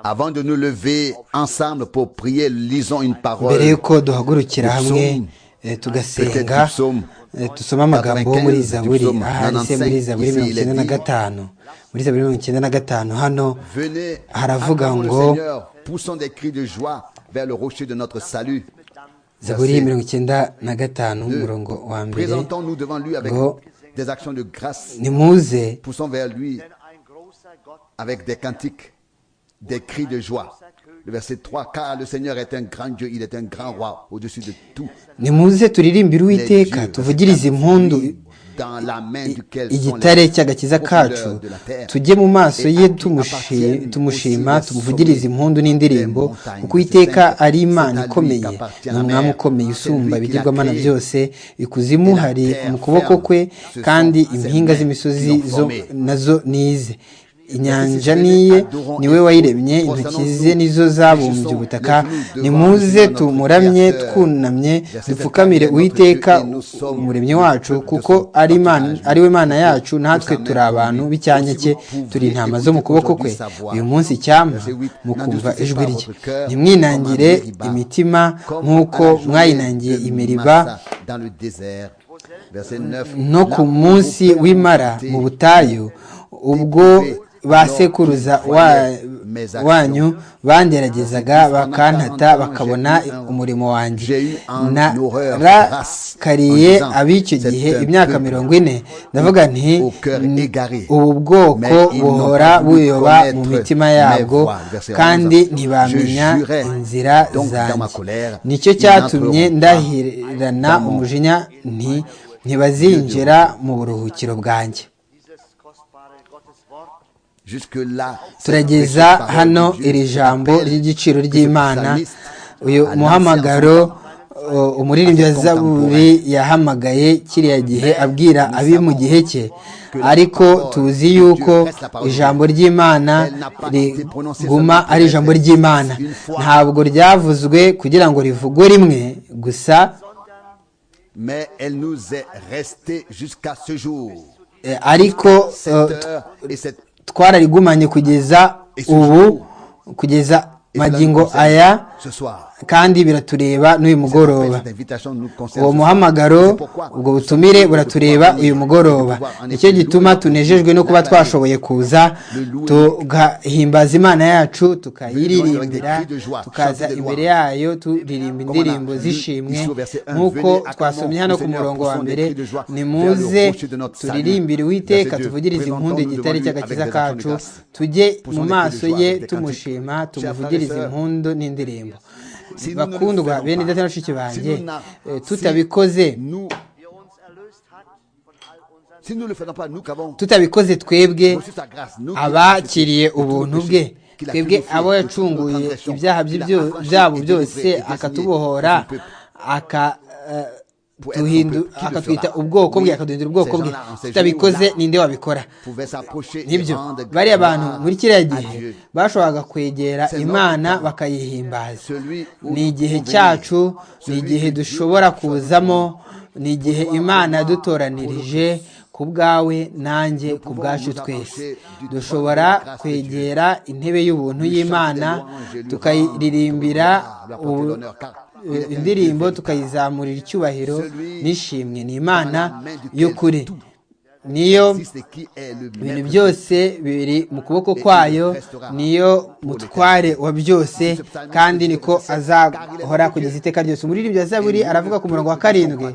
Avant de nous lever ensemble pour prier, lisons une mbere parole. y'uko duhagurukira hamwe eh, tugasenga Peut-être psaume. eh, dusome amagambo yo muri 95, zaburi psaume ahari se muri 95, zaburi ici, mirongo il est icyenda na dit, gatanu muri zaburi mirongo icyenda na gatanu hano Venez, haravuga acclamons ngo- le Seigneur, poussons des cris de joie vers le rocher de notre salut. zaburi Verset mirongo icyenda na gatanu umurongo wa mbere Présentons-nous devant lui avec Go. des actions de grâce. nimuze Poussons vers lui avec des cantiques, des cris de joie. Le verset 3, car le Seigneur est un grand Dieu, il est un grand roi au-dessus de tout. nimuze turirimbire Les uwiteka dieux, tuvugirize impundu lui, dans la main duquel sont igitare les cy'agakiza kacu profondeurs de la terre. tujye mu maso Et ye à lui tumushi- appartiennent tumushima aussi les tumuvugirize sommets impundu n'indirimbo des montagnes. kuko uwiteka C'est ari imana à lui ikomeye qu'appartient ni la umwami mer. ukomeye C'est usumba lui qui ibigirwamana l'a créé. byose ikuzimu Et la hari terre mu kuboko ferme. kwe Ce sont kandi ses impinga mains z'imisozi qui l'ont zo formé. nazo nize inyanja Ici, niye adorons niwe et wayiremye intoki prosternons-nous. ze nizo zabumbye Réjouissons ubutaka les genoux devant nimuze notre tumuramye Créateur. twunamye Verset dupfukamire 7, uwiteka notre Dieu, et nous sommes umuremyi le wacu peuple de kuko son ari Imana- pâturage. ari we mana yacu natwe Nous sommes turi abantu informés. b'icyanjye Si cye vous turi intama pouvez zo mu kuboko écouter kwe aujourd'hui savoir. uyu munsi cyampa Verset 8, mukumva n'industrie ijwi par rye votre cœur, ntimwinangire comme à Meriba, imitima comme nk'uko à la journée mwayinangiye de imeriba Massa dans le désert. Verset 9, no Là ku où munsi vos pères w'imara ont été mu butayu ubwo ba sekuruza wa- wanyu banderagezaga bakantata bakabona umurimo wanjye narakariye ab'icyo gihe imyaka mirongo ine ndavuga nti ubu bwoko buhora buyoba mu mitima yabwo kandi ntibamenya inzira zanjye nicyo cyatumye ndahirana umujinya nti ntibazinjira mu buruhukiro bwanjye Jusque-là, c'est la précieuse turageza parole hano de Dieu iri qui jambo s'appelle ry'igiciro que ce ry'imana psalmiste uyu a lancé muhamagaro ensemble. uh, umuririmbyi wa zaburi yahamagaye kiriya gihe abwira abi mu gihe cye ariko tuzi yuko ijambo ry'imana riguma ari ijambo ry'imana ntabwo ryavuzwe kugira ngo rivugwe rimwe gusa Mais elle nous est restée jusqu'à ce jour. eh, ariko Cette uh, heure et cette twararigumanye kugeza ubu kugeza et cela nous magingo concerne aya ce soir. kandi biratureba n'uyu Cette appel, mugoroba cette invitation nous concerne uwo ce soir. C'est muhamagaro pourquoi ubwo nous sommes butumire heureux de pouvoir buratureba venir uyu et de mugoroba pouvoir en nicyo effet gituma louer tunejejwe no kuba la parole. twashoboye kuza tugahimbaza imana yacu tukayiririmbira tukaza imbere yayo turirimba indirimbo z'ishimwe nk'uko twasomye hano ku murongo wa mbere nimuze turirimbire uwiteka tuvugirize impundu igitare cy'agakiza kacu tujye mu maso ye tumushima tumuvugirize impundu n'indirimbo bakundwa bene data na bashiki banjye eh, tutabikoze Nous, si nous ne le faisons pas, nous qu'avons tutabikoze twebwe reçu sa grâce, nous qui avons accepté abakiriye tous nos ubuntu péchés, bwe qu'il a pu twebwe nous faire, abo de toutes nos yacunguye transgressions, ibyaha qu'il a byo- affranchi byabo et délivré byose et désigné akatubohora son peuple. aka eh, Pour être duhindu- un peuple qui le akatwita fera. ubwoko bwe Oui, akaduhindura ubwoko ces bwe gens-là, en ces tutabikoze jours-là, ninde wabikora pouvait s'approcher et nibyo rendre bariya bantu gloire muri kiriya à gihe Dieu. bashoboraga kwegera C'est imana notre temps. bakayihimbaza Celui où ni nous igihe pouvons cyacu venir. ni Celui igihe que Dieu nous dushobora a donné. kuzamo ni igihe imana yadutoranirije ku bwawe nanjye ku bwacu twese dushobora kwegera intebe y'ubuntu y'imana tukayiririmbira ubu- eh, indirimbo tukayizamurira icyubahiro n'ishimwe ni imana y'ukuri niyo Si c'est qui est le ibintu maître byose biri mu kuboko kwayo niyo mutware wa byose kandi niko azahora kugeza iteka ryose umuririmbyi wa zaburi aravuga ku murongo wa karindwi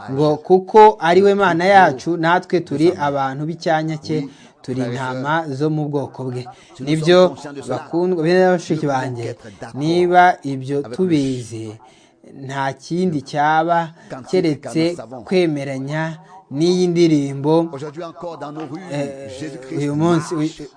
ngo kuko ari we mana yacu natwe turi abantu b'icyanya cye turi intama zo mu bwoko bwe nibyo bakundwa bene bashiki banjye niba ibyo tubizi nta kindi cyaba keretse kwemeranya n'iyi ndirimbo Aujourd'hui encore dans nos rues, Eh, Jésus-Christ uyu munsi marche. uyu-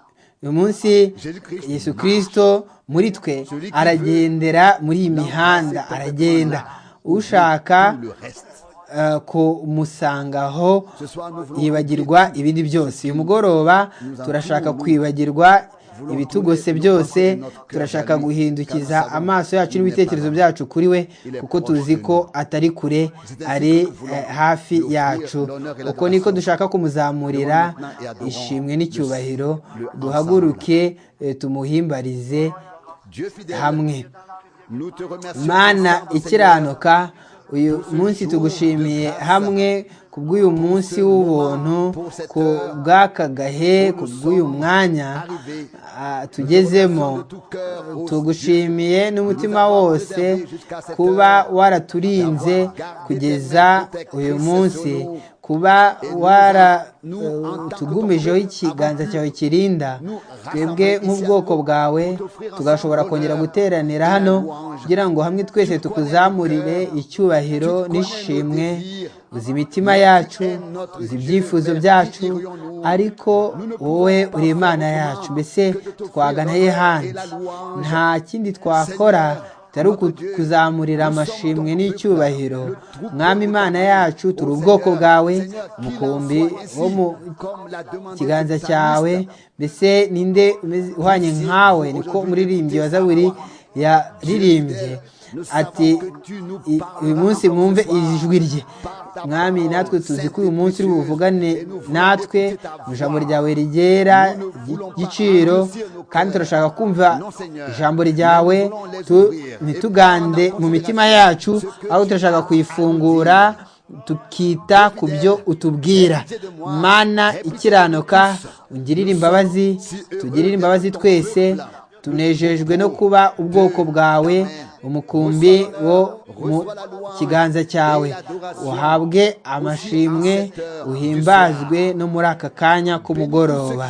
uyu munsi Jésus-Christ yesu kirisito muri twe aragendera muri iyi mihanda aragenda ushaka Tout le reste. eh, kumusangaho Ce soir, nous voulons yibagirwa ibindi byose uyu mugoroba turashaka kwibagirwa ibitugose byose turashaka guhindukiza amaso yacu n'ibitekerezo byacu kuri we kuko tuzi ko atari kure ari eh, hafi yacu uko niko dushaka kumuzamurira ishimwe n'icyubahiro duhaguruke eh, tumuhimbarize hamwe mana ikiranuka uyu munsi tugushimiye hamwe ku bw'uyu munsi w'ubuntu ku bw'aka gahe ku bw'uyu mwanya ah, tugezemo tugushimiye n'umutima wose kuba waraturinze kugeza uyu munsi kuba waratugumijeho ikiganza cyawe kirinda twebwe nk'ubwoko bwawe tugashobora kongera guteranira hano kugira ngo hamwe twese tukuzamurire icyubahiro n'ishimwe uzi imitima yacu uzi ibyifuzo byacu ariko wowe uri imana yacu mbese twaganaye hanze nta kindi twakora tutari kuzamurira amashimwe n'icyubahiro mwami imana yacu turi ubwoko bwawe umukumbi wo mu kiganza cyawe mbese ninde uhanye nkawe niko umuririmbyi wa zaburi yaririmbye ati uyu munsi mwumve ijwi rye mwami natwe tuzi ko uyu munsi uri buvugane natwe mu ijambo ryawe rigera igiciro kandi turashaka kumva ijambo ryawe ntitugande mu mitima yacu ahubwo turashaka kuyifungura tukita ku byo utubwira mana ikiranuka ungirire imbabazi tugirire imbabazi twese tunejejwe no kuba ubwoko bwawe umukumbi wo mu kiganza cyawe uhabwe amashimwe uhimbazwe no muri aka kanya k'umugoroba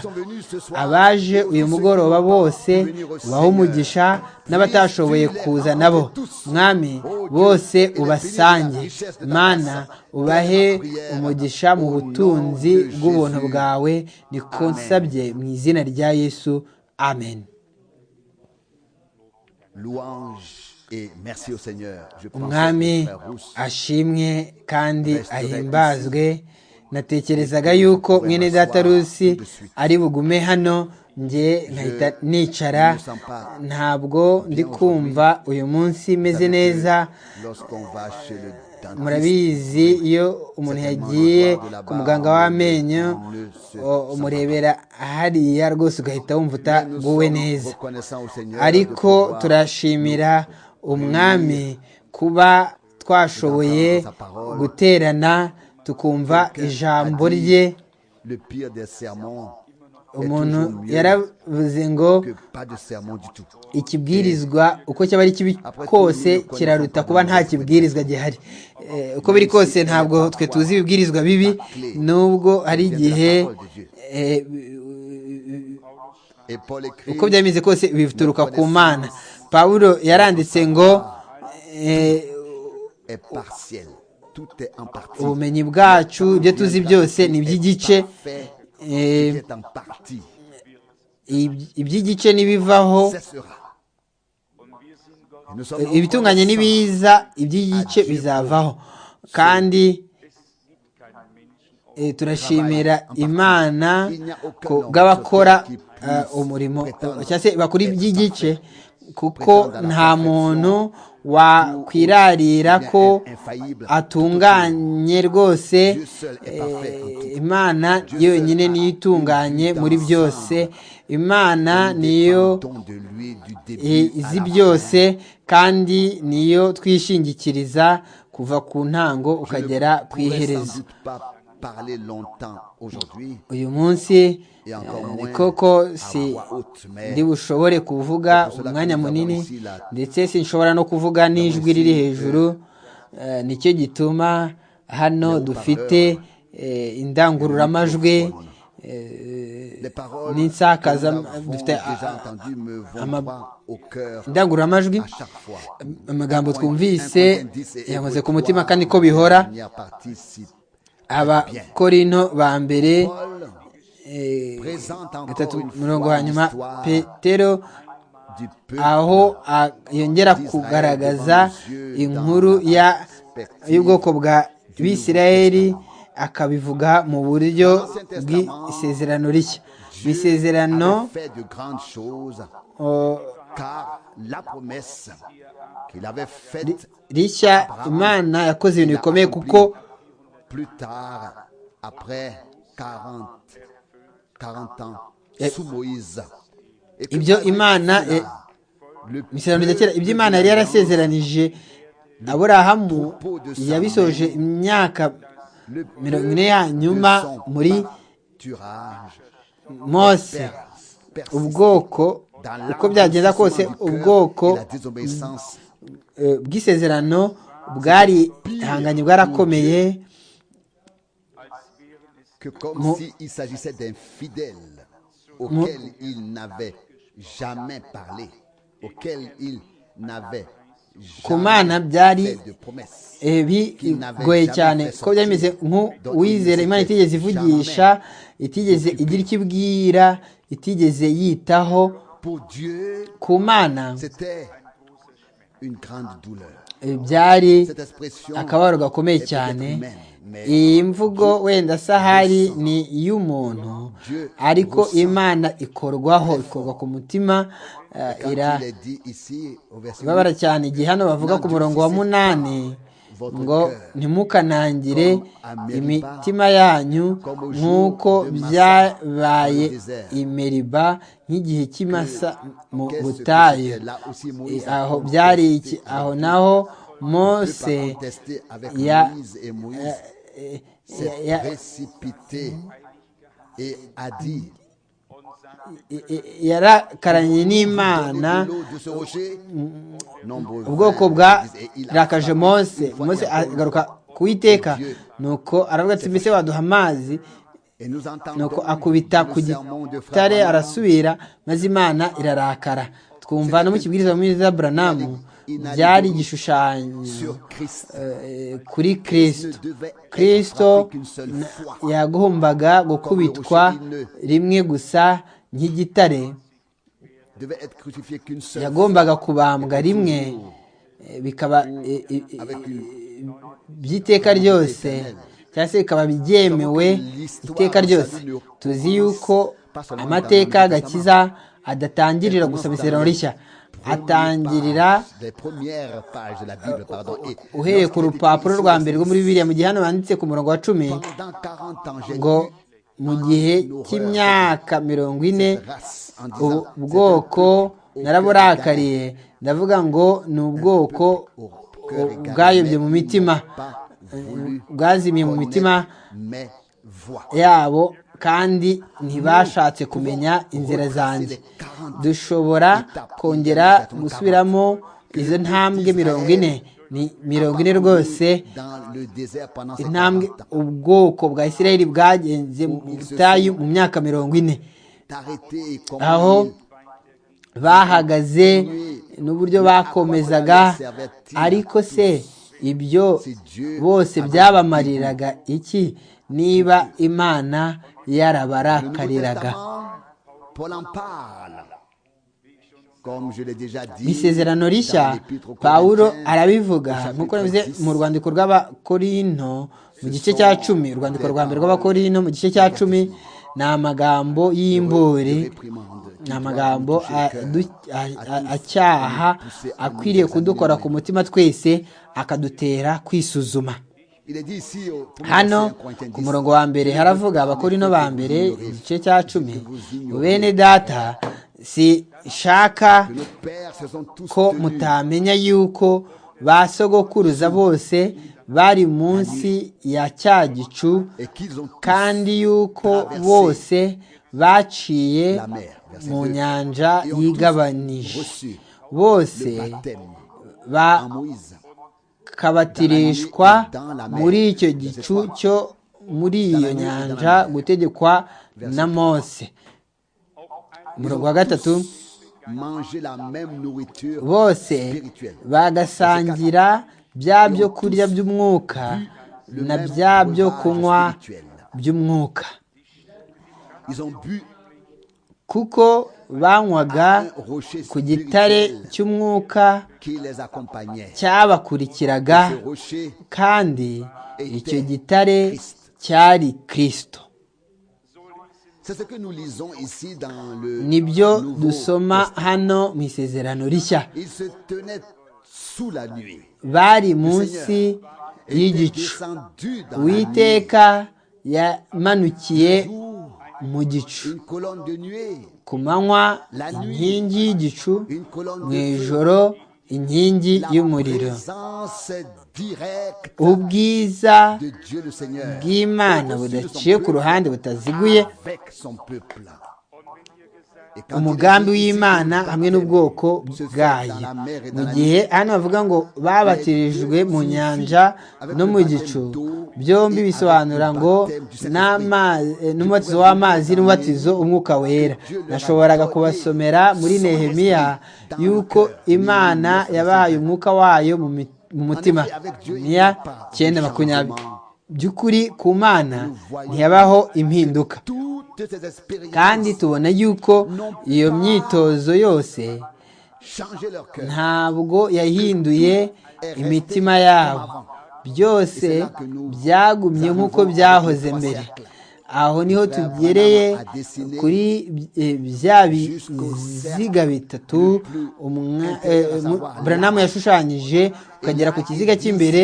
abaje uyu mugoroba bose ubaho umugisha n'abatashoboye kuza nabo mwami bose ubasange mana ubahe umugisha mu butunzi bw'ubuntu bwawe niko nsabye mu izina rya yesu amen umwami ashimwe kandi ahimbazwe natekerezaga yuko mwene data rusi ari bugume hano njye nkahita nicara ntabwo ndi kumva uyu munsi meze neza murabizi iyo umuntu yagiye ku muganga w'amenyo umurebera hariya rwose ugahita wumva utaguwe neza ariko turashimira umwami kuba twashoboye guterana tukumva ijambo rye umuntu yaravuze ngo ikibwirizwa uko cyaba ari kibi kose kiraruta kuba nta kibwirizwa gihari uko biri kose ntabwo twe tuzi ibibwirizwa bibi nubwo hari igihe uko byameze kose bituruka ku mana pawulo yaranditse ngo ubumenyi bwacu ibyo tuzi byose ni iby'igice iby'igice n'ibivaho ibitunganye n'ibiza iby'igice bizavaho kandi turashimira imana bw'abakora umurimo cyangwa se bakora iby'igice kuko nta muntu wakwirarira ko atunganye rwose imana yonyine niyo itunganye muri byose imana niyo izi byose kandi niyo twishingikiriza kuva ku ntango ukagera ku iherezo uyu munsi koko si ndi bushobore kuvuga umwanya munini ndetse sinshobora no kuvuga n'ijwi riri hejuru nicyo gituma hano dufite indangururamajwi n'insakaza dufite indangururamajwi amagambo twumvise yankoze ku mutima kandi ko bihora abakorino ba mbere gatatu murongo wa nyuma petero aho yongera kugaragaza inkuru y'ubwoko bwa bisirayeri akabivuga mu buryo bw'isezerano rishya Dieu Bisezerano avait fait de grandes choses, oh, car la promesse qu'il avait faite rishya imana yakoze ibintu bikomeye kuko plus tard, après 40, 40 ans, Et- sous Moïse. Et que ibyo malgré imana cela, eh, le mu isezerano rya kera ibyo peuple imana yari yarasezeranije aburahamu yabisoje imyaka le peuple mirongo ine ya de nyuma son muri pâturage mose perse- persiste ubwoko dans uko byagenda kose l'endurcissement du cœur ubwoko et la désobéissance eh, bw'isezerano bwari ihanganye bwarakomeye que comme Mon- s'il s'agissait d'un fidèle auquel il n'avait jamais parlé, auquel il n'avait Kumana byari fait de promesse. eh, bigoye cyane ko byameze nk'uwizera imana itigeze ivugisha itigeze igira icyo ibwira itigeze yitaho Pour Dieu, ku mana c'était une grande douleur. eh, byari Cette expression akababaro gakomeye est cyane peut-être humaine, mais iyi mvugo wenda sahari ni iy'umuntu ariko imana ikorwaho ikorwa ku mutima eh, quand ira il est dit ici au verset ibabara cyane igihe hano bavuga ku murongo wa munani ngo ntimukanangire imitima yanyu nk'uko byabaye imeriba nk'igihe cy'imasa mu butayu là aussi I- Moïse a aho contesté byari avec iki Dieu. aho naho Le peuple mose a contesté avec ya- Moïse et Moïse eh, s'est ya- précipité et a dit i- i- yarakaranye n'imana Donnez-nous l'eau de ce rocher. Nombreux ubwoko vinrent, disent, et il a bwarakaje frappé mose une fois mose et encore agaruka une fois. kuwiteka Dieu. nuko aravuga ati mbese waduha amazi Et nous entendons nuko akubita ku le sermon de Frère gitare Branham. arasubira maze imana irarakara twumva no mu kibwiriza mwiza buranamu byari igishushanyo sur Christ. eh, kuri kristo kristo na- yagombaga gukubitwa rimwe gusa nk'igitare devait être crucifié qu'une seule yagombaga kubambwa rimwe eh, bikaba eh, eh, eh, by'iteka ryose cyangwa se bikaba byemewe iteka ryose tuzi yuko amateka agakiza adatangirira gusa mu isezerano rishya atangirira des premières pages de la Bible, pardon. Et uhereye ku lorsqu'il était rupapuro ici, rwa mbere rwo muri bibiliya mu gihe hano banditse ku murongo wa cumi Pendant 40 ans, j'ai ngo eu mu gihe cy'imyaka mirongo ine race en ubu disant, bwoko naraburakariye ndavuga ngo ni ubwoko que bwayobye mu mitima pas voulu bwazimiye mu mitima mes voix. yabo kandi ntibashatse kumenya inzira zanjye dushobora kongera gusubiramo izo ntambwe mirongo ine ni mirongo ine rwose Dans le désert pendant ces 40 intambwe ans. ubwoko bwa isirayeli bwagenze mu butayu mu myaka mirongo ine T'arrêter comme aho une- bahagaze n'uburyo bakomezaga ariko se ibyo bose byabamariraga iki niba imana Le Nouveau yarabarakariraga Testament, Paul en parle. Comme je l'ai déjà dit, mu isezerano rishya dans l'Épître aux pawulo Corinthiens, arabivuga au chapitre nk'uko yavuze 10, mu rwandiko rw'abakorinto mu gice cya cumi urwandiko rwa mbere rw'abakorinto mu gice cya cumi ni amagambo y'imburi ni amagambo adu- a- a- acyaha akwiriye kudukora ku mutima twese akadutera kwisuzuma il est dit ici au- pour hano Corinthiens, Corinthiens ku 10, murongo wa mbere haravuga abakorino ba mbere igice cya cumi bene data si shaka que nos pères se sont tous ko tenus mutamenya yuko ba sogokuruza bose bari munsi ya cya gicu et qu'ils ont tous kandi yuko bose baciye la mer. Verset mu deux. nyanja Et ont tous yigabanije reçu bose le baptême à Moïse. bakabatirishwa muri icyo gicu cyo muri iyo nyanja gutegekwa na mose umurongo wa gatatu Manger la même nourriture bose spirituelle. bagasangira bya byo kurya by'umwuka na bya byo kunywa by'umwuka Ils ont bu kuko banywaga un rocher ku gitare spirituel cy'umwuka qui les accompagnait. cyabakurikiraga Ce rocher kandi icyo gitare cyari kirisito nibyo dusoma hano mu isezerano rishya bari munsi y'igicu uwiteka yamanukiye mu gicu ku manywa inkingi y'igicu mu ijoro inkingi y'umuriro ubwiza bw'imana budaciye ku ruhande butaziguye umugambi w'imana hamwe n'ubwoko bwayo mu gihe hano bavuga ngo babatirijwe mu nyanja no mu gicu byombi bisobanura ngo n'umubatizo w'amazi n'umubatizo umwuka wera nashoboraga kubasomera muri nehemiya y'uko imana yabahaye umwuka wayo mu mutima niya cyenda makumyabiri by'ukuri ku mana ntiyabaho impinduka kandi tubona yuko iyo myitozo yose ntabwo yahinduye imitima yabo byose byagumye nk'uko byahoze mbere aho niho tugereye kuri bya biziga bitatu buranamu yashushanyije ukagera ku kiziga cy'imbere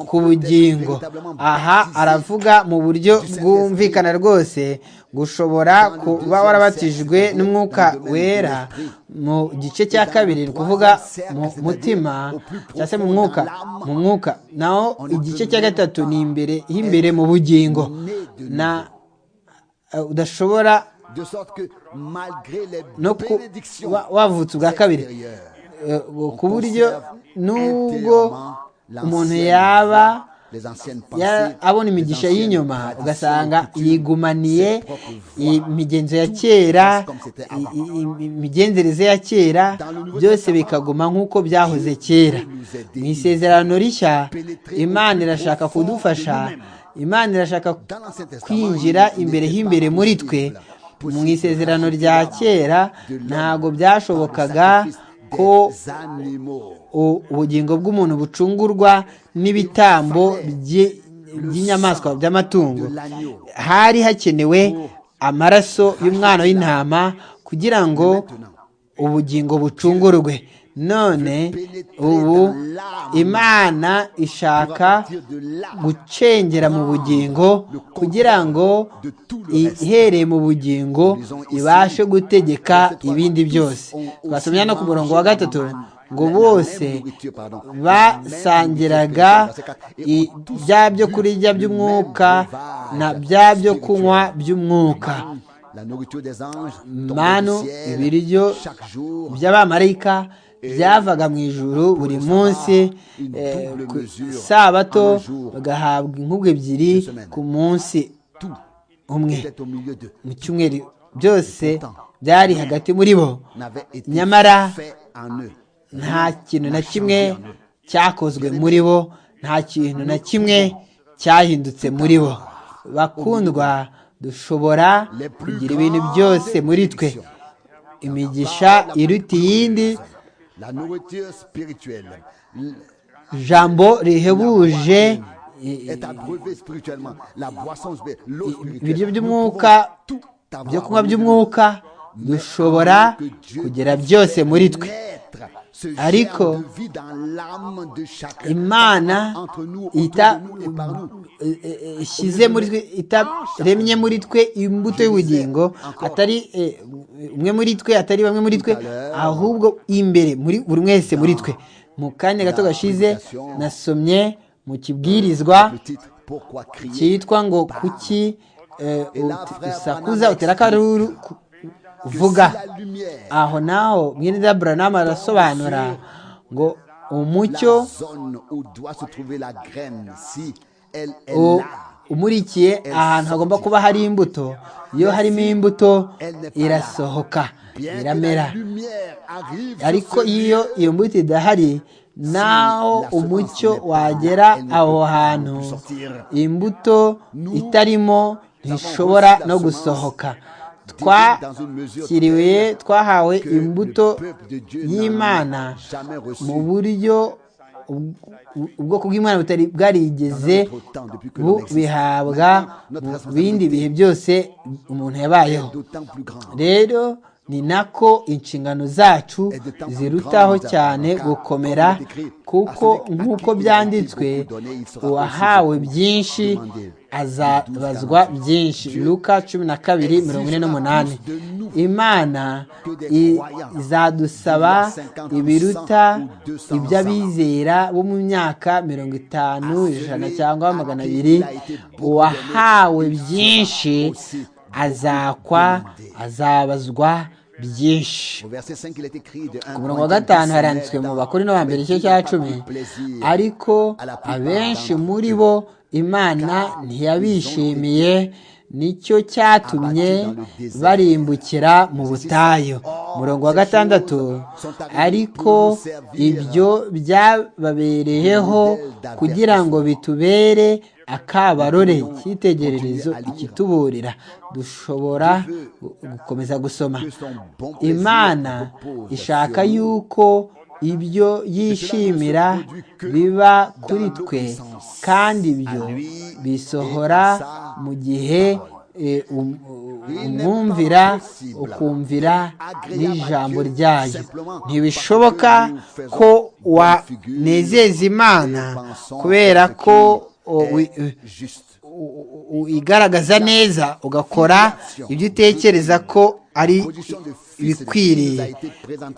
ku bugingo aha aravuga mu buryo bwumvikana rwose gushobora kuba warabatijwe n'umwuka wera mu gice cya kabiri ni ukuvuga mu mutima cyangwa se mu mwuka mu mwuka naho igice cya gatatu ni imbere y'imbere mu bugingo na udashobora no kuba wavutse ubwa kabiri ku buryo nubwo umuntu yaba abona imigisha y'inyuma ugasanga yigumaniye imigenzo ya kera imigenzereze ya kera byose bikaguma nk'uko byahoze kera mu isezerano rishya imana irashaka kudufasha imana irashaka kwinjira imbere h'imbere muri twe mu isezerano rya kera ntabwo byashobokaga ko ubugingo bw'umuntu bucungurwa n'ibitambo by'inyamaswa by'amatungo hari hakenewe amaraso y'umwana w'intama kugira ngo ubugingo bucungurwe none ubu imana ishaka gucengera mu bugingo kugira ngo ihereye mu bugingo ibashe gutegeka ibindi byose twasomye no ku murongo wa gatatu ngo bose basangiraga bya byo kurya by'umwuka na bya byo kunywa by'umwuka manu ibiryo by'abamarayika byavaga mu ijuru buri munsi ku isabato bagahabwa inkubwe ebyiri ku munsi umwe mu cyumweru byose byari hagati muri bo nyamara nta kintu na kimwe cyakozwe muri bo nta kintu na kimwe cyahindutse muri bo bakundwa dushobora kugira ibintu byose muri twe imigisha iruta iyindi jambo rihebuje ibiryo by'umwuka byo kunywa by'umwuka dushobora kugera byose muri twe ariko imana ishyize muri twe itaremye muri twe imbuto y'ubugingo atari umwe muri twe atari bamwe muri twe ahubwo imbere muri buri wese muri twe mu kanya gato gashize nasomye mu kibwirizwa cyitwa ngo kuki usakuza utera akaruru vuga aho naho mwene buranama arasobanura ngo umucyo umurikiye ahantu hagomba kuba hari imbuto iyo harimo imbuto irasohoka iramera ariko iyo iyo mbuto idahari naho umucyo wagera aho hantu imbuto itarimo ntishobora no gusohoka twakiriwe twahawe imbuto y'imana mu buryo ubwoko bw'imana butari bwarigeze bubihabwa mu bindi bihe byose umuntu yabayeho rero ni nako inshingano zacu zirutaho cyane gukomera kuko nk'uko byanditswe uwahawe byinshi azabazwa byinshi luka cumi na kabiri mirongo ine n'umunani imana izadusaba ibiruta iby'abizera bo mu myaka mirongo itanu ijana cyangwa magana abiri uwahawe byinshi azakwa azabazwa byinshi ku murongo wa gatanu haranditswe mu bakuru no hambere igice cya cumi ariko abenshi muri bo imana ntiyabishimiye nicyo cyatumye barimbukira mu butayu umurongo wa gatandatu ariko ibyo byababereyeho kugira ngo bitubere akabarore icyitegererezo ikituburira dushobora gukomeza gusoma imana ishaka yuko ibyo yishimira biba kuri twe kandi ibyo bisohora mu gihe umwumvira ukumvira n'ijambo ryayo ntibishoboka ko wanezeza imana kubera ko igaragaza neza ugakora ibyo utekereza ko ari ibikwiriye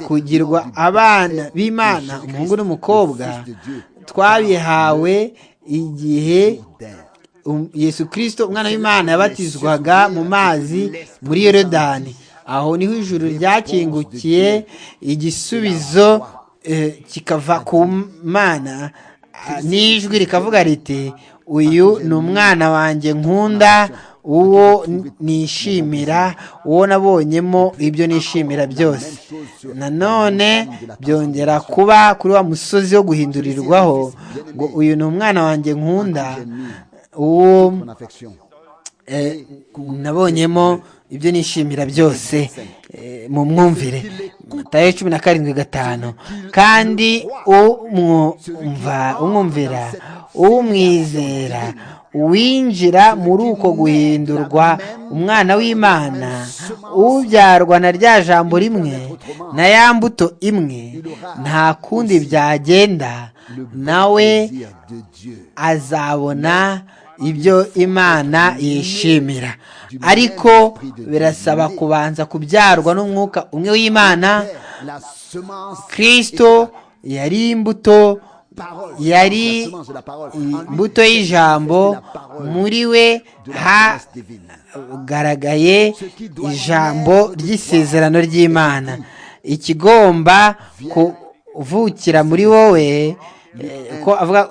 kugirwa abana b'imana umuhungu n'umukobwa twabihawe igihe yesu kirisito umwana w'imana yabatizwaga mu mazi muri yorodani aho niho ijuru ryakingukiye igisubizo kikava ku mana n'ijwi rikavuga riti uyu ni umwana wanjye nkunda uwo nishimira uwo nabonyemo ibyo nishimira byose nanone byongera kuba kuri wa musozi wo guhindurirwaho ngo uyu ni umwana wanjye nkunda uwo nabonyemo ibyo nishimira byose mu mwumvire matayo cumi na karindwi gatanu kandi umwumva umwumvira umwizera uwinjira muri uko guhindurwa umwana w'imana ubyarwa na rya jambo rimwe na ya mbuto imwe nta kundi byagenda nawe azabona ibyo imana yishimira ariko birasaba kubanza kubyarwa n'umwuka umwe w'imana kirisito yari imbuto yari imbuto y'ijambo muri we hagaragaye ijambo ry'isezerano ry'imana ikigomba kuvukira muri wowe ko avuga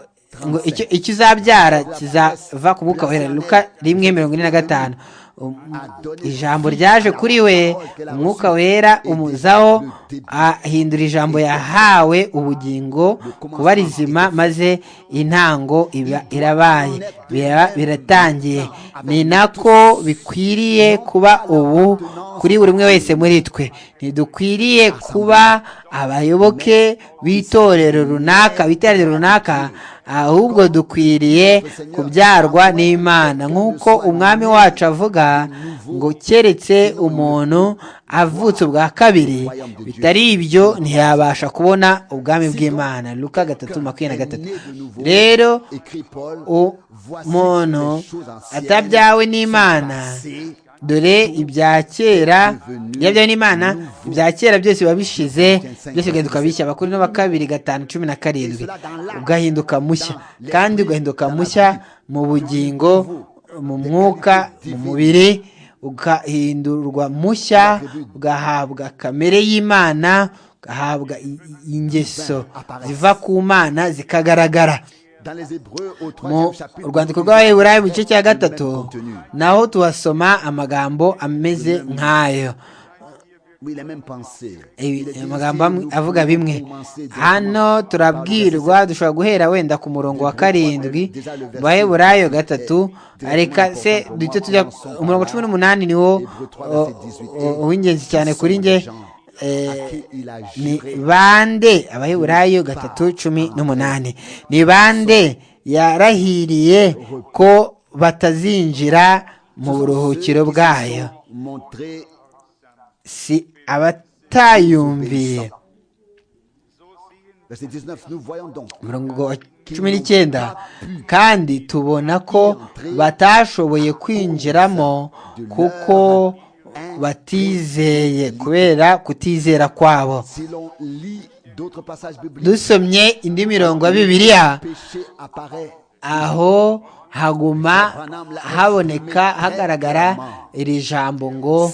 ngo icyo uzabyara kizava ku mwuka wera luka rimwe mirongo ine na gatanu ijambo ryaje kuri we umwuka wera umuzaho ahindura ijambo yahawe ubugingo kuba rizima maze intango irabaye biratangiye ni nako bikwiriye kuba ubu kuri buri umwe wese muri twe ntidukwiriye kuba abayoboke b'itorero runaka b'itorero runaka ahubwo dukwiriye kubyarwa n'imana nk'uko umwami wacu avuga ngo keretse umuntu avutse ubwa kabiri bitari ibyo ntiyabasha kubona ubwami bw'imana luka gatatu makumyabiri na gatatu rero umuntu atabyawe n'imana dore ibya kera yabyawe n'imana ibya kera byose biba bishize byose bigahinduka bishya abakuru no kabiri gatanu cumi na karindwi ugahinduka mushya kandi ugahinduka mushya mu bugingo mu mwuka mu mubiri ugahindurwa mushya ugahabwa kamere y'imana ugahabwa ingeso ziva ku mana zikagaragara mu rwandiko rw'abaheburayi mu gice cya gatatu naho tuhasoma amagambo ameze nk'ayo amagambo avuga bimwe hano turabwirwa dushobora guhera wenda ku murongo wa karindwi baheburayo gatatu reka se duhita tujya umurongo cumi n'umunani niwo w'ingenzi cyane kuri nge eh, ni bande abaheburayo gatatu cumi n'umunani ni bande yarahiriye ko batazinjira mu buruhukiro bwayo si abatayumviye umurongo wa cumi n'icyenda kandi tubona ko batashoboye kwinjiramo kuko batizeye kubera kutizera kwabo dusomye indi mirongo ya bibiliya aho haguma haboneka hagaragara iri jambo ngo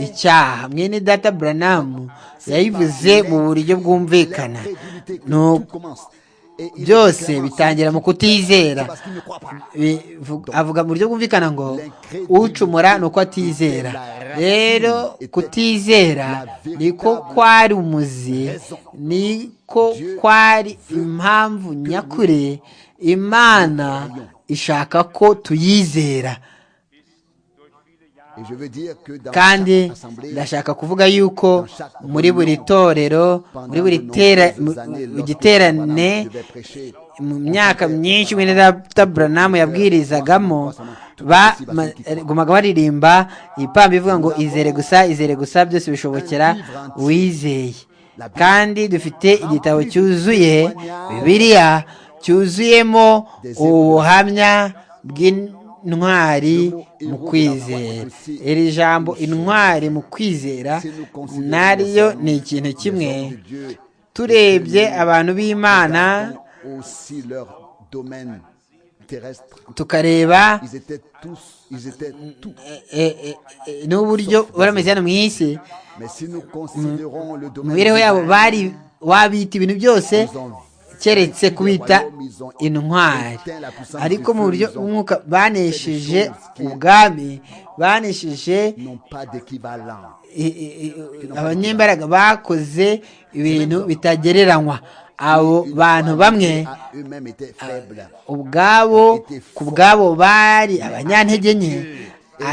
icyaha mwene data buranamu yayivuze mu buryo bwumvikana byose bitangira mu kutizera avuga mu buryo bwumvikana ngo ucumura ni uko atizera rero kutizera niko kwari umuzi niko kwari impamvu nyakuri imana ishaka ko tuyizera kandi ndashaka kuvuga yuko muri buri torero muri buri giterane mu myaka myinshi mwene buranamu yabwirizagamo bagumaga baririmba ipamba ivuga ngo izere gusa izere gusa byose bishobokera uwizeye kandi dufite igitabo cyuzuye bibiliya cyuzuyemo ubuhamya bw'intwari mu kwizera iri jambo intwari mu kwizera naryo ni ikintu kimwe turebye abantu b'imana tukareba n'uburyo barameze hano mu isi mu mibereho yabo bari wabita ibintu byose keretse kubita intwari ariko mu buryo umwuka banesheje ubwami banesheje abanyembaraga bakoze ibintu bitagereranywa abo bantu bamwe ubwabo ku bwabo bari abanyantege nke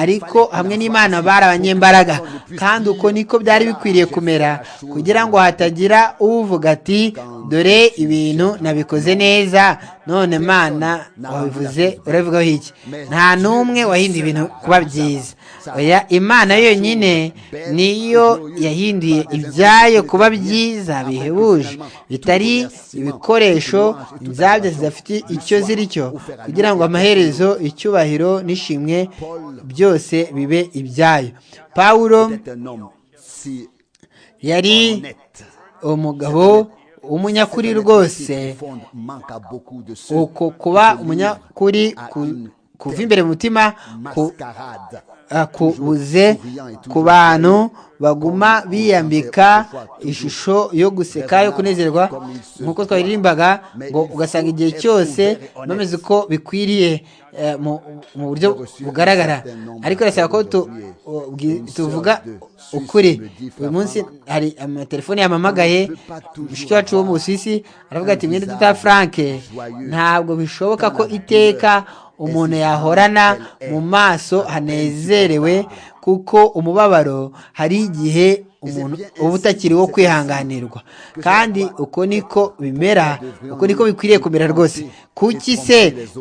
ariko hamwe n'imana bari abanyembaraga kandi uko niko byari bikwiriye kumera kugira ngo hatagira uvuga ati dore ibintu nabikoze neza none mana wabivuze urabivugaho iki nta n'umwe wahinduye ibintu kuba byiza oya imana yonyine niyo yahinduye ibyayo kuba byiza bihebuje bitari ibikoresho inzabya zidafite icyo ziri cyo kugira ngo amaherezo icyubahiro n'ishimwe byose bibe ibyayo pawulo yari umugabo umunyakuri rwose uko kuba umunyakuri kuva imbere mu mutima kubuze ku bantu baguma biyambika ishusho yo guseka yo kunezerwa nk'uko twaririmbaga ngo ugasanga igihe cyose bameze uko bikwiriye mu buryo bugaragara ariko birasaba ko tuvuga ukuri uyu munsi hari amatelefone yampamagaye mushiki wacu wo mu busisi aravuga ati mwenda duta frank ntabwo bishoboka ko iteka umuntu yahorana mu maso hanezerewe kuko umubabaro hari igihe umuntu uba utakiri wo kwihanganirwa kandi uko niko bimera uko niko bikwiriye kumera rwose kuki se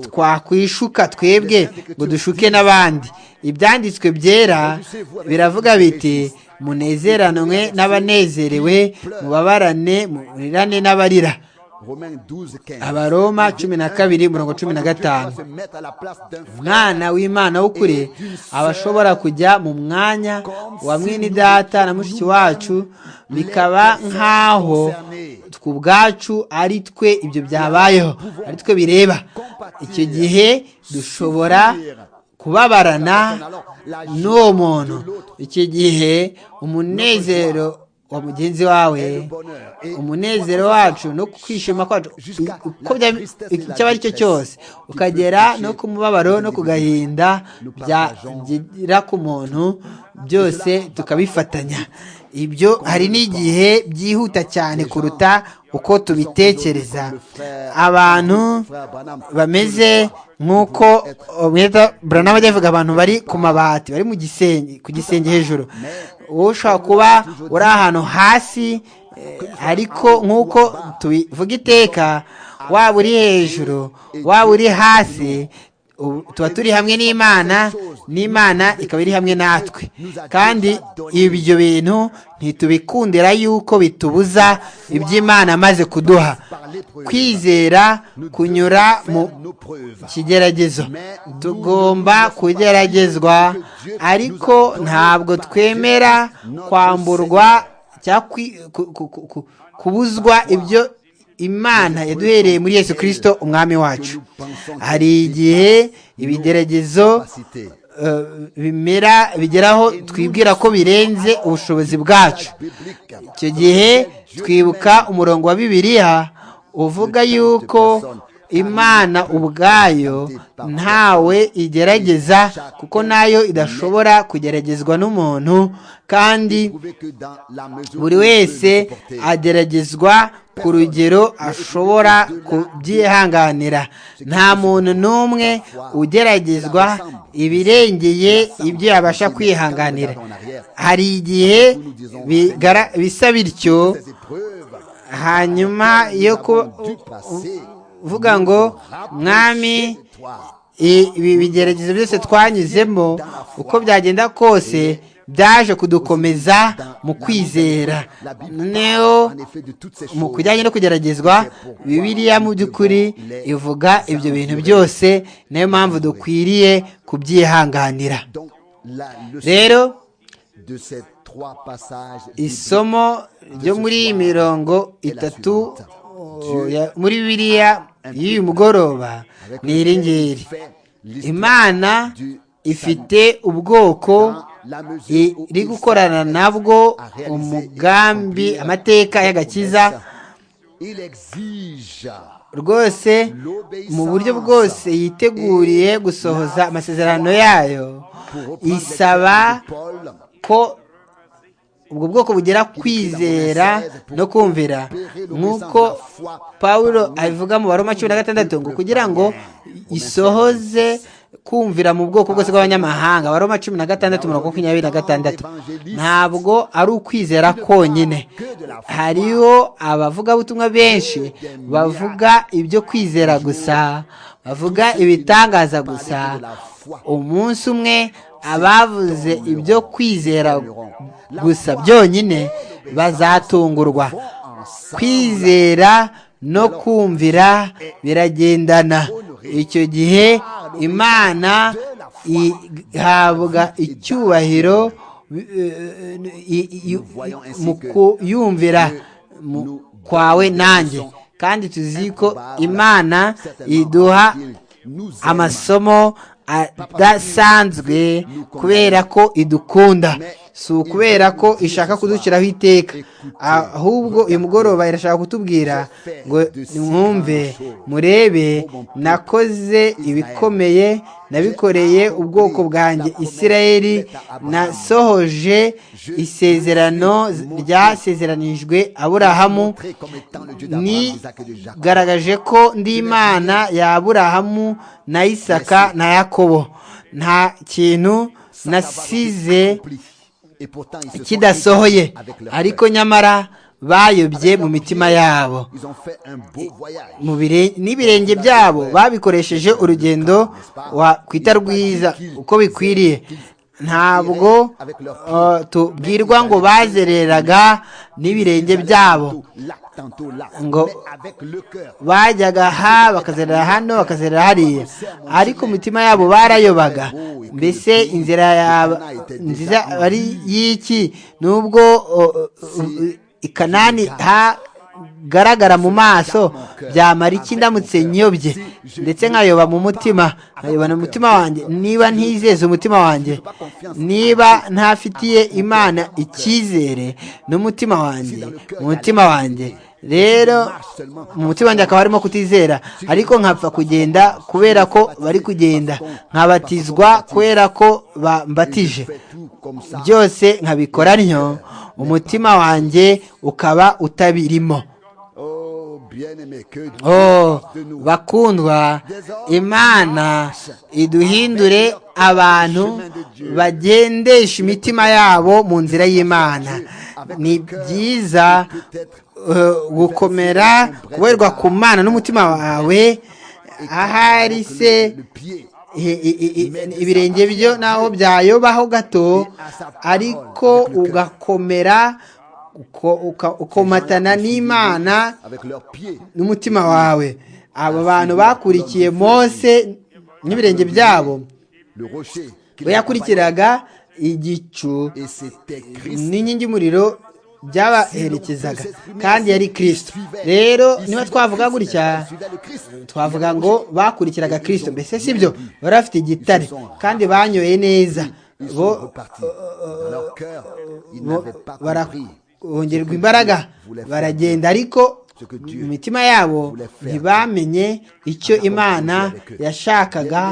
twakwishuka twebwe ngo dushuke n'abandi ibyanditswe byera biravuga biti munezeranwe n'abanezerewe mubabarane murirane n'abarira abaroma cumi na kabiri mirongo cumi na gatanu umwana w'imana w'ukuri aba ashobora kujya mu mwanya wa mwini data na mushiki wacu bikaba nk'aho ku bwacu ari twe ibyo byabayeho ari twe bireba icyo gihe dushobora kubabarana n'uwo muntu icyo gihe umunezero wa mugenzi wawe umunezero wacu no kwishima kwacu icyo ari cyo cyose ukagera no ku mubabaro no ku gahinda byagera ku muntu byose tukabifatanya ibyo hari n'igihe byihuta cyane kuruta uko tubitekereza abantu bameze nk'uko mwita buranama ajya avuga abantu bari ku mabati bari mu gisenge ku gisenge hejuru ushobora kuba uri ahantu hasi ariko nk'uko tubivuga iteka waba uri hejuru waba uri hasi tuba turi hamwe n'imana n'imana ikaba iri hamwe natwe kandi ibyo bintu ntitubikundira yuko bitubuza iby'imana amaze kuduha kwizera kunyura mu kigeragezo tugomba kugeragezwa ariko ntabwo twemera kwamburwa cyangwa kubuzwa ibyo imana yaduhereye muri yesu kirisito umwami wacu hari igihe ibigeragezo bimera bigeraho twibwira ko birenze ubushobozi bwacu icyo gihe twibuka umurongo wa bibiliya uvuga yuko imana ubwayo ntawe igerageza kuko nayo idashobora kugeragezwa n'umuntu kandi buri wese ageragezwa ku rugero ashobora kubyihanganira nta muntu n'umwe ugeragezwa ibirengeye ibyo yabasha kwihanganira hari igihe bisa bityo hanyuma yo kuvuga ngo mwami ibi bigeragezo byose twanyuzemo uko byagenda kose byaje kudukomeza mu kwizera noneho mu kujyanye no kugeragezwa bibiriya mu by'ukuri ivuga ibyo bintu byose niyo mpamvu dukwiriye kubyihanganira rero isomo ryo muri iyi mirongo itatu muri bibiriya y'uyu mugoroba ni iri ngiri imana ifite ubwoko iri gukorana nabwo umugambi amateka y'agakiza rwose mu buryo bwose yiteguriye gusohoza amasezerano yayo isaba ko ubwo bwoko bugera kwizera no kumvira nk'uko paul abivuga mu baroma cumi na gatandatu ngo kugira ngo isohoze kumvira mu bwoko bwose bw'abanyamahanga abaroma cumi na gatandatu mirongo makumyabiri na gatandatu ntabwo ari ukwizera konyine hariho abavugabutumwa benshi bavuga ibyo kwizera gusa bavuga ibitangaza gusa umunsi umwe abavuze ibyo kwizera gusa byonyine bazatungurwa kwizera no kumvira biragendana icyo gihe imana ihabwa icyubahiro mu kuyumvira kwawe nanjye kandi tuzi ko imana iduha amasomo adasanzwe kubera ko idukunda si ukubera ko ishaka kudushyiraho iteka ahubwo uyu mugoroba irashaka kutubwira ngo mwumve murebe nakoze ibikomeye nabikoreye ubwoko bwanjye isirayeli nasohoje isezerano ryasezeranijwe aburahamu nigaragaje ko ndi imana ya aburahamu na isaka na yakobo nta kintu nasize kidasohoye ariko nyamara bayobye mu mitima yabo n'ibirenge byabo babikoresheje urugendo wakwita rwiza uko bikwiriye ntabwo tubwirwa ngo bazereraga n'ibirenge byabo ngo bajyaga aha bakazerera hano bakazerera hariya ariko imitima yabo barayobaga mbese inzira nziza ari y'iki nubwo ikanani hagaragara mu maso byamara iki ndamutse nyobye ndetse nkayoba mu mutima nkayoba mu mutima wanjye niba ntizeze umutima wanjye niba ntafitiye imana icyizere n'umutima wanjye mu mutima wanjye rero mu mutima wanjye akaba arimo kutizera ariko nkapfa kugenda kubera ko bari kugenda nkabatizwa kubera ko bambatije byose nkabikora ntyo umutima wanjye ukaba utabirimo oh bakundwa imana iduhindure abantu bagendesha imitima yabo mu nzira y'imana ni byiza eh, gukomera kuberwa ku mana n'umutima wawe ahari se i- i- i- i- ibirenge byo naho byayobaho gato ariko ugakomera uko- uka- ukomatana n'imana avec leurs pieds. n'umutima wawe abo bantu bakurikiye mose n'ibirenge byabo Le rocher qui les bayakurikiraga igicu accompagnait. Et c'était Christ. n'inkingi y'umuriro byabaherekezaga kandi yari kirisito rero niba twavuga gutya Suivait le Christ. twavuga ngo bakurikiraga kirisito mbese si byo bari bafite igitare kandi banyoye neza Ils bo sont repartis. Dans leur cœur, ils bo- n'avaient pas bara- compris bongerwa imbaraga baragenda ariko mu mitima yabo ntibamenye icyo imana yashakaga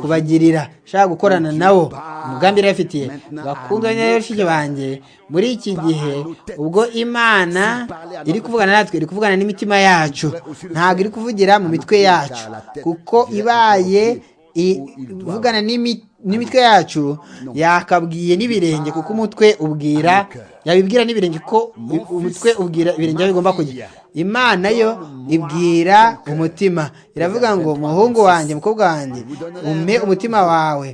kubagirira ashaka gukorana nabo umugambi yari abafitiye bakundwa n'abashiki banjye muri iki gihe ubwo imana iri kuvugana natwe iri kuvugana n'imitima yacu ntabwo iri kuvugira mu mitwe yacu kuko ibaye i- ivugana n'imi- n'imitwe yacu yakabwiye n'ibirenge kuko umutwe ubwira yabibwira n'ibirenge ko u- umutwe ubwira ibirenge aho bigomba kujya imana yo ibwira umutima iravuga ngo muhungu wanjye mukobwa wanjye umpe umutima wawe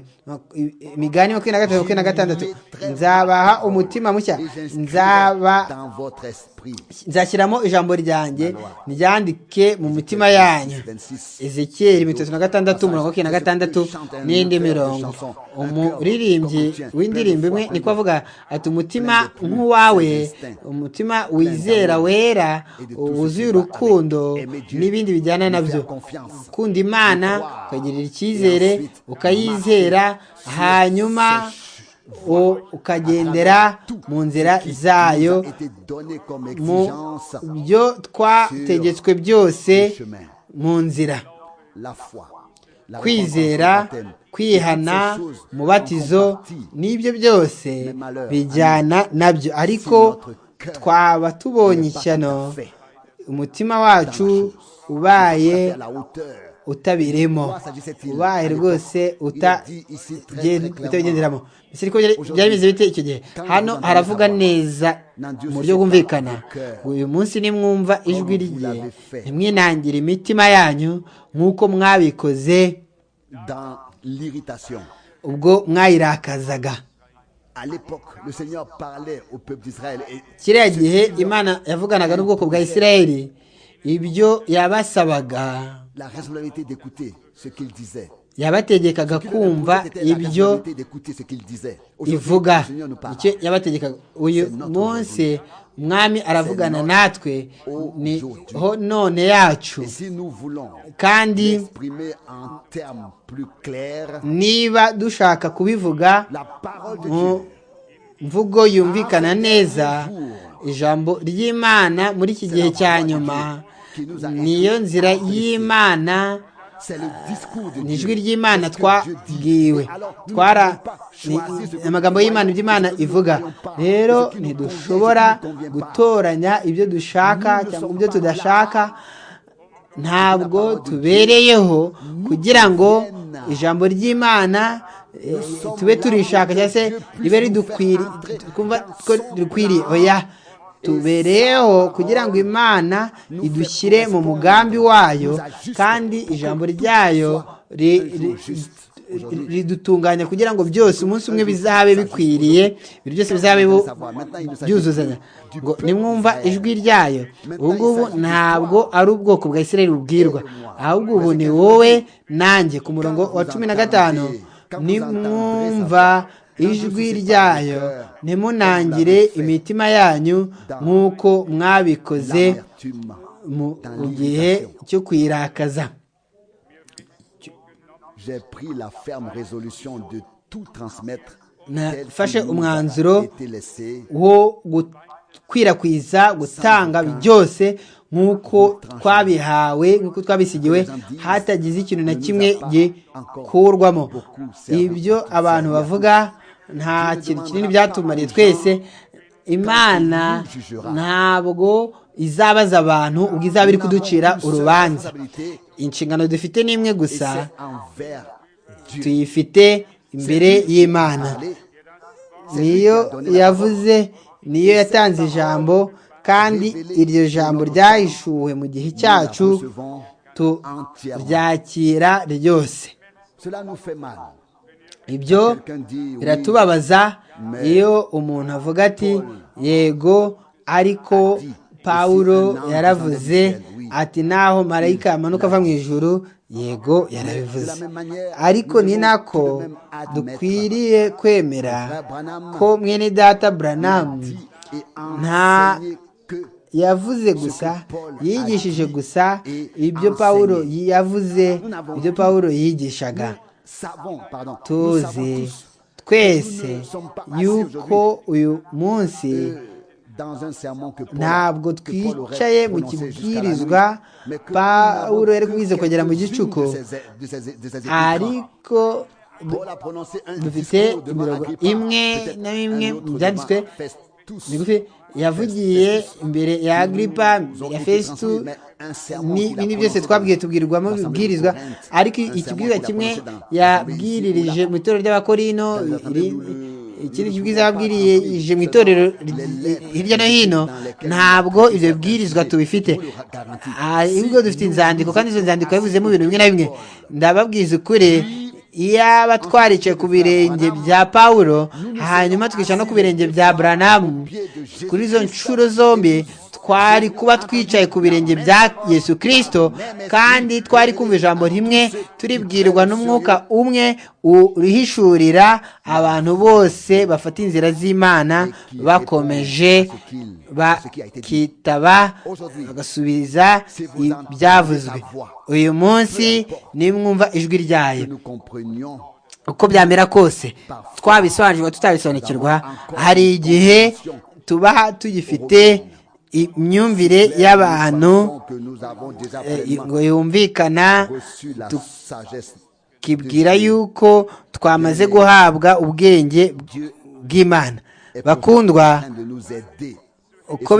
imigani makumyabiri na gatatu makumyabiri na gatandatu nzabaha umutima mushya Et j'inscris nzaba dans votre esprit. nzashyiramo ijambo ryanjye ryandike mu mitima yanyu 26. ezekiyeli mirongo itatu na gatandatu umurongo wa makumyabiri na gatandatu n'indi mirongo umuririmbyi w'indirimbo imwe niko avuga ati umutima nk'uwawe umutima wizera wera wuzuye urukundo n'ibindi bijyana nabyo ukunda imana ukagirira icyizere ukayizera hanyuma u- ukagendera mu nzira zayo Ça a été donné comme mu exigence byo twategetswe byose mu nzira la foi. la kwizera repentance, le baptême. kwihana Toutes ces choses font umubatizo partie. n'ibyo byose bijyana nabyo ariko twaba tubonye ishyano umutima wacu ubaye à la hauteur. utabiremo ubaye rwose utabigenderamo mbese ariko byari- byari bimeze bite icyo gihe hano haravuga neza mu buryo bwumvikana ngo uyu munsi nimwumva ijwi rye ntimwinangire imitima yanyu nk'uko mwabikoze dans l'irritation. ubwo mwayirakazaga À l'époque, le Seigneur parlait au peuple d'Israël et kiriya gihe imana yavuganaga n'ubwoko bwa isirayeli ibyo yabasabaga la responsabilité d'écouter ce qu'il disait. yabategekaga kumva C'était la ibyo responsabilité d'écouter ce qu'il disait. Aujourd'hui, ivuga le Seigneur nous parle. icyo yabategekaga uyu munsi umwami aravugana natwe niho none yacu Et si nous voulons kandi exprimer en termes plus clairs niba dushaka kubivuga la parole de mu Dieu, mvugo yumvikana neza ijambo ry'imana muri iki gihe cya nyuma niyo nzira y'imana c'est le discours de ni ijwi Dieu. ry'imana C'est ce que Dieu dit. twabwiwe Et alors, nous twara ne pouvons pas choisir ce ni- que amagambo nous y'imana voyons, ibyo imana ce que nous ivuga voyons pas, rero ce qui nous ntidushobora convient, ce qui nous convient pas. gutoranya ibyo Nous dushaka ne cyangwa sommes ibyo pas tudashaka ntabwo tubereyeho kugira ngo ijambo ry'imana eh, tube turishaka cyangwa se ribe ridukwiriye twumva ko ridukwiriye oya tubereyeho kugira ngo imana idushyire mu mugambi wayo kandi ijambo ryayo ri- ri- ri- ridutunganya kugira ngo byose umunsi umwe bizabe bikwiriye ibintu byose bizabe bu- byuzuzanya ngo nimwumva ijwi ryayo ubu ngubu ntabwo ari ubwoko bwa israel bubwirwa ahubwo ubu ni wowe nanjye ku murongo wa cumi na gatanu nimwumva ijwi ryayo ntimunangire imitima yanyu nk'uko mwabikoze l'amertume mu dans mu gihe l'irritation. cyo kwirakaza J'ai pris la ferme résolution de tout transmettre. Na- tel fashe qu'il nous a umwanzuro été laissé. wo gukwirakwiza gutanga byose nk'uko twabihawe nk'uko twabisigiwe hatagize ikintu na kimwe gikurwamo ibyo abantu bavuga nta kintu kinini byatumariye twese imana ntabwo izabaza abantu ubwo izaba iri kuducira urubanza inshingano dufite ni imwe gusa tuyifite imbere y'imana niyo yavuze niyo yatanze ijambo kandi iryo jambo ryahishuwe mu gihe cyacu turyakira ryose ibyo biratubabaza iyo umuntu avuga ati yego ariko pawuro yaravuze ati naho marayika amanuka ava mu ijuru yego yarabivuze ariko ni nako dukwiriye kwemera ko mwene data buranamu nta yavuze gusa yigishije gusa ibyo pawuro yavuze ibyo pawuro yigishaga tuzi twese yuko uyu munsi ntabwo twicaye mu kibwirizwa pawuro yari kubize kugera mu gicuku ariko dufite imirongo imwe na bimwe mu byanditswe migufi yavugiye imbere ya agripa ya fesitu n'ibindi byose twabwiye tubwirwamo bibwirizwa ariko ikibwiza kimwe yabwiririje mu itorero ry'abakorino ikindi kibwiza yabwirije mu itorero hirya no hino ntabwo ibyo bibwirizwa tubifite ahubwo dufite inzandiko kandi izo nzandiko yavuzemo ibintu bimwe na bimwe ndababwiza ukuri iyaba twaricaye ku birenge bya pawuro hanyuma twicara no ku birenge bya buranamu kuri izo nshuro zombi twari kuba twicaye ku birenge bya yesu kirisito kandi twari kumva ijambo rimwe turibwirwa n'umwuka umwe urihishurira abantu bose bafata inzira z'imana bakomeje bakitaba bagasubiza ibyavuzwe uyu munsi nimwumva ijwi ryayo uko byamera kose twabisobanukirwa tutabisobanukirwa hari igihe tuba tugifite imyumvire y'abantu ngo yumvikana kibwira yuko twamaze guhabwa ubwenge bw'imana bakundwa uko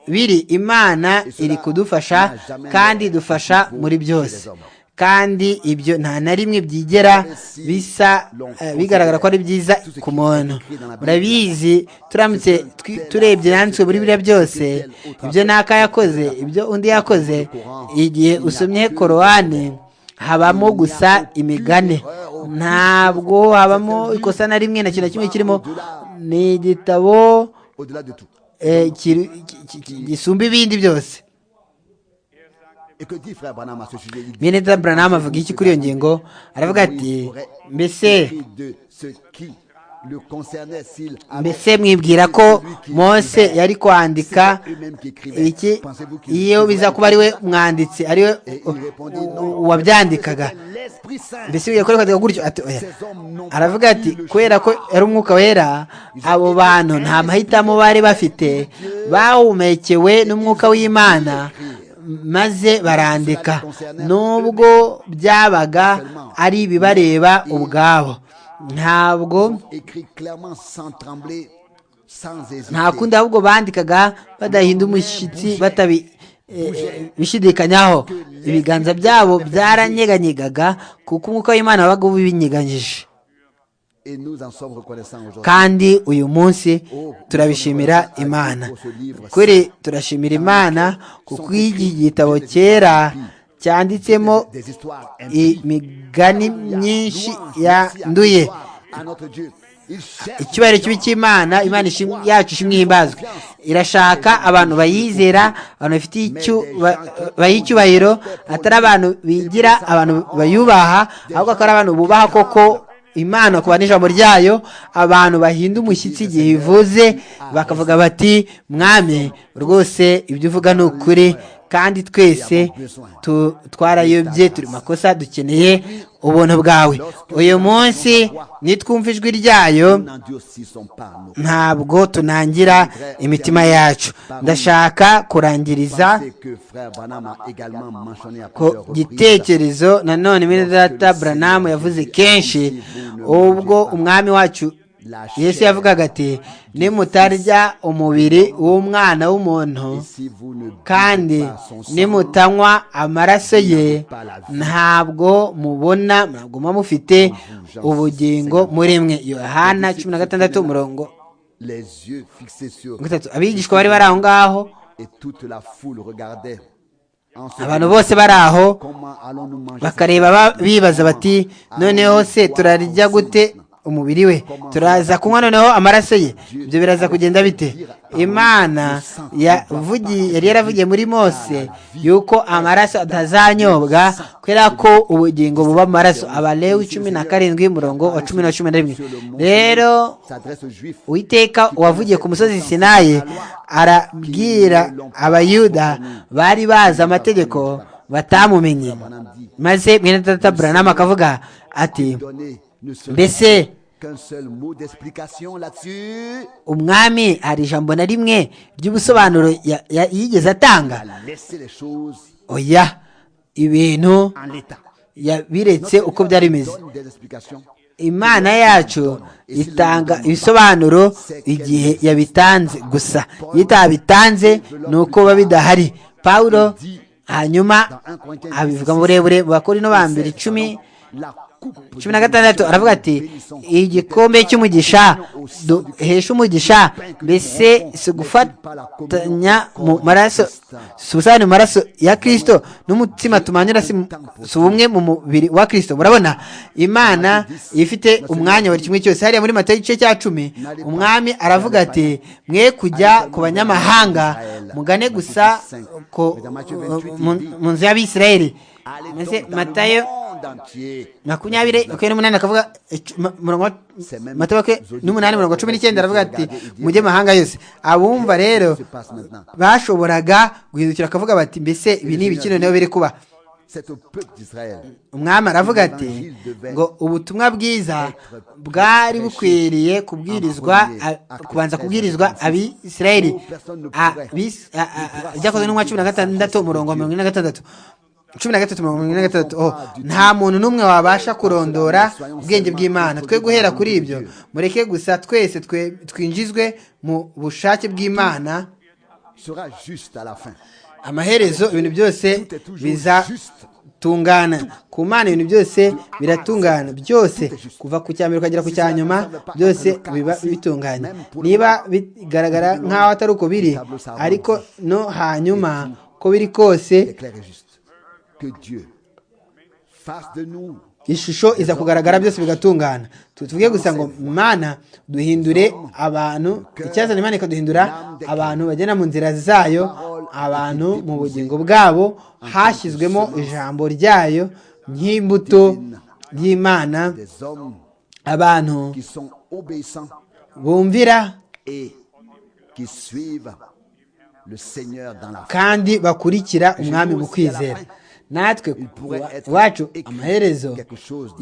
biri imana iri kudufasha kandi idufasha muri byose kandi ibyo nta na rimwe byigera bisa bigaragara ko ari byiza ku muntu murabizi turamutse turebye yanditswe muri biriya byose ibyo naka yakoze ibyo undi yakoze igihe usomye korowani habamo gusa imigani ntabwo habamo ikosa na rimwe na kintu kimwe kirimo ni igitabo gisumba ibindi byose mineta buranama avuga iki kuri iyo ngingo aravuga ati mbese mbese mwibwira ko mose yari kwandika iki iyo biza kuba ari we mwanditsi ari we wabyandikaga mbese yakorekaga gutyo aravuga ati kubera ko yari umwuka wera abo bantu nta mahitamo bari bafite bawumekewe n'umwuka w'imana maze barandika nubwo byabaga ari ibibareba ubwabo ntabwo nta kundi ahubwo bandikaga badahinda umushyitsi batabi bishidikanyaho ibiganza byabo byaranyeganyega kuko umwuka w'imana wabaga ubinyeganyije kandi uyu munsi turabishimira imana kuri turashimira imana kuko iki gitabo cyera cyanditsemo imigani myinshi yanduye icyubahiro kibi cy'imana imana yacu ishimwe ihimbazwe irashaka abantu bayizera abantu bafitiye icyubahiro atari abantu bigira abantu bayubaha ahubwo akaba ari abantu bubaha koko imana kuba n'ijambo ryayo abantu bahinda umushyitsi igihe ivuze bakavuga bati mwami rwose ibyo uvuga ni ukuri kandi twese twarayobye turi makosa dukeneye ubuntu bwawe uyu munsi nitwumva ijwi ryayo ntabwo tunangira imitima yacu ndashaka kurangiriza ku gitekerezo nanone muri data buranamu yavuze kenshi ubwo umwami wacu yesu yavugaga ati nimutarya umubiri w'umwana w'umuntu kandi nimutanywa amaraso ye ntabwo mubona mwaguma mufite ubugingo muri mwe yohana cumi na gatandatu umurongo gatatu abigishwa bari bari aho ngaho abantu bose bari aho bakareba bibaza bati noneho se turarya gute umubiri we turaza kunywa noneho amaraso ye ibyo biraza kugenda bite imana yari yaravugiye muri mose yuko amaraso atazanyobwa kubera ko ubugingo buba amaraso abalewi cumi na karindwi murongo wa cumi na cumi na rimwe rero uwiteka wavugiye ku musozi sinayi arabwira abayuda bari bazi amategeko batamumenye maze mwene tata buranama akavuga ati mbese umwami hari ijambo na rimwe ry'ubusobanuro yigeze atanga oya ibintu yabiretse uko byari bimeze imana yacu itanga ibisobanuro igihe yabitanze gusa iyo itabitanze ni uko biba bidahari pawuro hanyuma abivuga mu burebure bakora ino bambere icumi cumi na gatandatu aravuga ati igikombe cy'umugisha duhesha umugisha mbese si ugufatanya mu maraso si ubusabane mu maraso ya kirisito n'umutima tumanyura si ubumwe mu mubiri wa kirisito murabona imana ifite umwanya buri kimwe cyose hariya muri mata igice cya cumi umwami aravuga ati mwe kujya ku banyamahanga mugane gusa mu nzu y'abisirayeli maze matayo makumyabiri makumyabiri n'umunani akavuga matayo n'umunani mirongo cumi n'icyenda aravuga ati mujye mahanga yose abumva rero bashoboraga guhindukira akavuga bati mbese ibi ni ibiki noneho biri kuba umwami aravuga ati ngo ubutumwa bwiza bwari bukwiriye kubwirizwa kubanza kubwirizwa abisirayeli byakozwe n'umwa cumi na gatandatu umurongo wa mirongo ine na gatandatu cumi na gatatu mirongo irindwi na gatatu nta muntu n'umwe wabasha kurondora ubwenge bw'imana twe guhera kuri ibyo mureke gusa twese twinjizwe mu bushake bw'imana amaherezo ibintu byose bizatungana ku mana ibintu byose biratungana byose kuva ku cya mbere ukagera ku cya nyuma byose biba bitunganye niba bigaragara nk'aho atari uko biri ariko no hanyuma ko biri kose ishusho iza kugaragara byose bigatungana tuvuge gusa ngo mana duhindure abantu icyazana imana ikaduhindura abantu bagenda mu nzira zayo abantu mu bugingo bwabo hashyizwemo ijambo ryayo nk'imbuto y'imana abantu bumvira kandi bakurikira umwami mu kwizera natwe iwacu amaherezo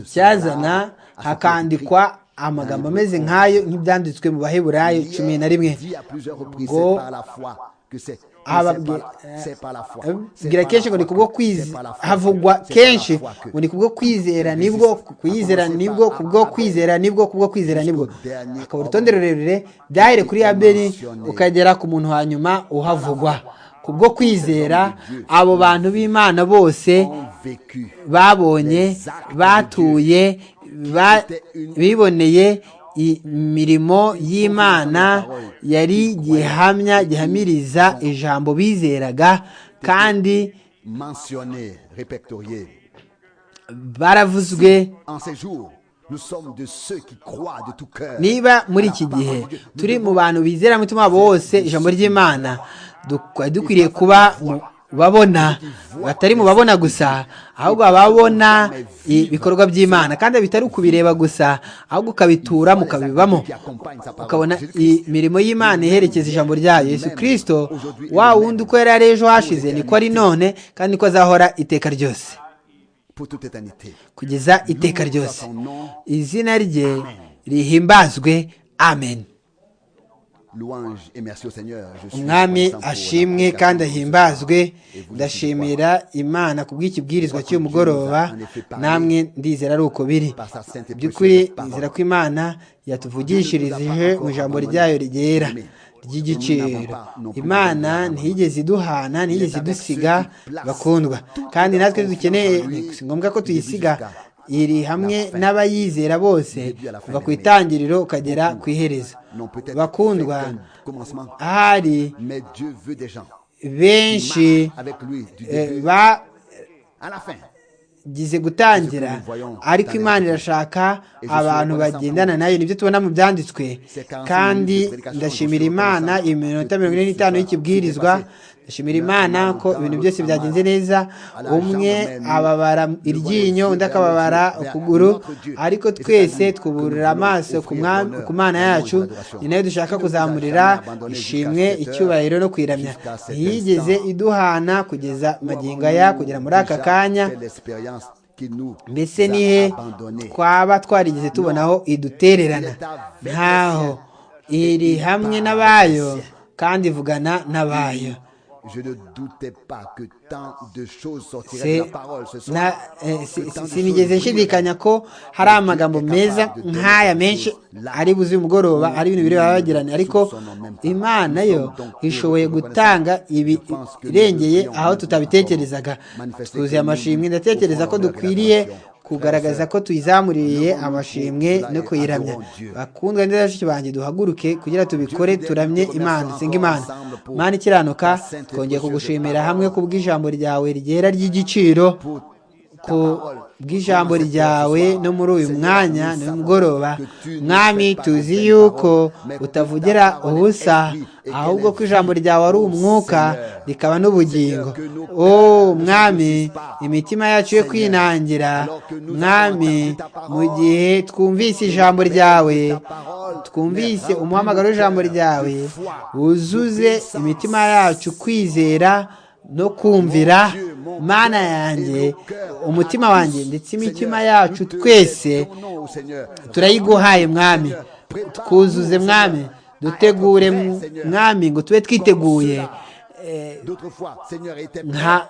icyazana hakandikwa amagambo ameze nk'ayo nk'ibyanditswe mu baheburayo cumi na rimwe ngo ababwira kenshi ngo ni kubwo kwizera havugwa kenshi ngo ni kubwo kwizera nibwo kwizera nibwo kubwo kwizera nibwo kubwo kwizera nibwo akaba urutonde rurerure byahere kuri abeli ukagera ku muntu hanyuma uhavugwa kubwo kwizera abo bantu b'imana bose babonye batuye biboneye imirimo y'imana yari gihamya gihamiriza ijambo bizeraga kandi baravuzwe niba muri iki gihe turi mu bantu bizera umutima wabo wose ijambo ry'imana dukwiriye kuba mu babona batari mu babona gusa ahubwo ababona ibikorwa by'imana kandi bitari ukubireba gusa ahubwo ukabitura mukabibamo ukabona imirimo y'imana iherekeza ijambo rya yesu kirisito wa wundi uko yari ari ejo hashize niko ari none kandi niko azahora iteka ryose kugeza iteka ryose izina rye rihimbazwe amen Louange et merci au Seigneur. Je suis umwami reconnaissant pour la ashimwe prédication kandi de ce ahimbazwe soir. Et vous ne ndashimira imana ku bw'ikibwirizwa cy'uyu mugoroba namwe ndizera ari uko biri par sa sainte et by'ukuri précieuse parole. nzira ko imana yatuvugishirije mu ijambo ryayo ryera ry'igiciro imana ntiyigeze iduhana ntiyigeze idusiga bakundwa kandi natwe iyo dukeneye si ngombwa ko tuyisiga iri hamwe n'abayizera bose kuva ku itangiriro ukagera ku iherezo n'ont peut-être bakundwa fait un commencement, ahari mais Dieu veut des gens. benshi Marche avec lui du eh, début ba à la fin. gize gutangira ariko imana irashaka abantu bagendana nayo nibyo tubona mu byanditswe kandi ndashimira imana iyi minota mirongo ine n'itanu y'ikibwirizwa ndashimira imana ko ibintu byose byagenze neza umwe ababara iryinyo undi akababara ukuguru ariko twese twuburira amaso ku Mwami- ku mana yacu ni nayo dushaka kuzamurira ishimwe icyubahiro no kwiramya ntiyigeze iduhana kugeza magingo aya kugera muri aka kanya C'est l'expérience qui nous mbese a nihe abandonnés. twaba twarigeze tubonaho idutererana ntaho iri hamwe n'abayo kandi ivugana n'abayo Je ne doutais pas que tant de choses sortiraient de la Se- parole ce na- soir. eh, si- Que tant si- de sinigeze choses nshidikanya ko hari amagambo meza nk'aya menshi ari buze uyu mugoroba ari ibintu bireba bagirana ariko imana yo ishoboye gutanga ibi irengeye aho tutabitekerezaga twuzuye amashimwe ndatekereza ko dukwiriye kugaragaza ko tuyizamuriye amashimwe no kuyiramya bakundwa neza bashiki banjye duhaguruke kugira tubikore turamye imana senga imana imana ikiranuka twongeye kugushimira hamwe ku bw'ijambo ryawe ryera ry'igiciro ku bw'ijambo ryawe no muri uyu mwanya ni mugoroba mwami tuzi yuko utavugira ubusa ahubwo ko ijambo ryawe ari umwuka rikaba n'ubugingo o mwami imitima yacu yo kwinangira mwami mu gihe twumvise ijambo ryawe twumvise umuhamagaro w'ijambo ryawe wuzuze imitima yacu kwizera no kumvira mana yanjye umutima wanjye ndetse imitima yacu twese turayiguhaye mwami twuzuze mwami dutegure mwami ngo tube twiteguye nka nka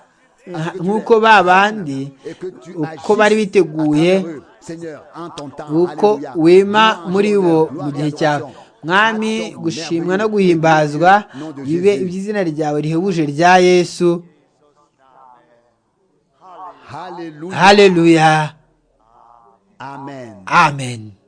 nka- nk'uko ba bandi uko bari biteguye uko wema muri bo mu gihe cyawe mwami gushimwa no guhimbazwa bibe iby'izina ryawe rihebuje rya yesu haleluya amen amen